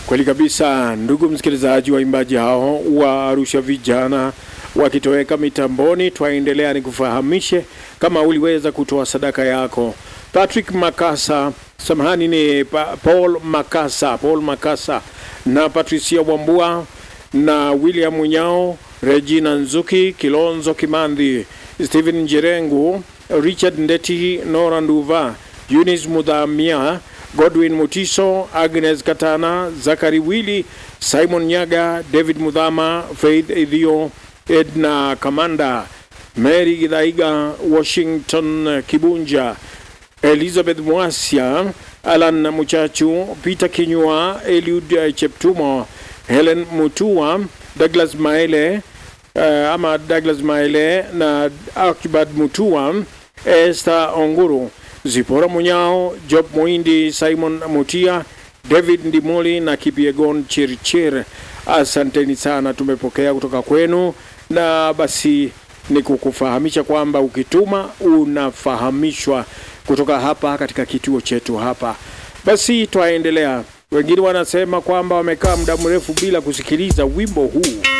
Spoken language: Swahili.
Kweli kabisa, ndugu msikilizaji, waimbaji hao wa Arusha vijana wakitoweka mitamboni, twaendelea ni kufahamishe kama uliweza kutoa sadaka yako. Patrick Makasa, samahani, ni pa, Paul Makasa, Paul Makasa na Patricia Wambua na William Munyao, Regina Nzuki, Kilonzo Kimandhi, Stephen Njerengu, Richard Ndeti, Nora Nduva, Eunice Mudhamia, Godwin Mutiso, Agnes Katana, Zakari Wili, Simon Nyaga, David Mudhama, Faith Idhio, Edna Kamanda, Mary Gidhaiga, Washington Kibunja, Elizabeth Mwasia, Alan Muchachu, Peter Kinyua, Eliud Cheptumo, Helen Mutua, Douglas Maele, uh, ama Douglas Maele na Akibad Mutua, Esther Onguru, Zipora Munyao, Job Muindi, Simon Mutia, David Ndimoli na Kipiegon Chirchir. Asanteni sana, tumepokea kutoka kwenu, na basi ni kukufahamisha kwamba ukituma unafahamishwa kutoka hapa katika kituo chetu hapa. Basi twaendelea. Wengine wanasema kwamba wamekaa muda mrefu bila kusikiliza wimbo huu.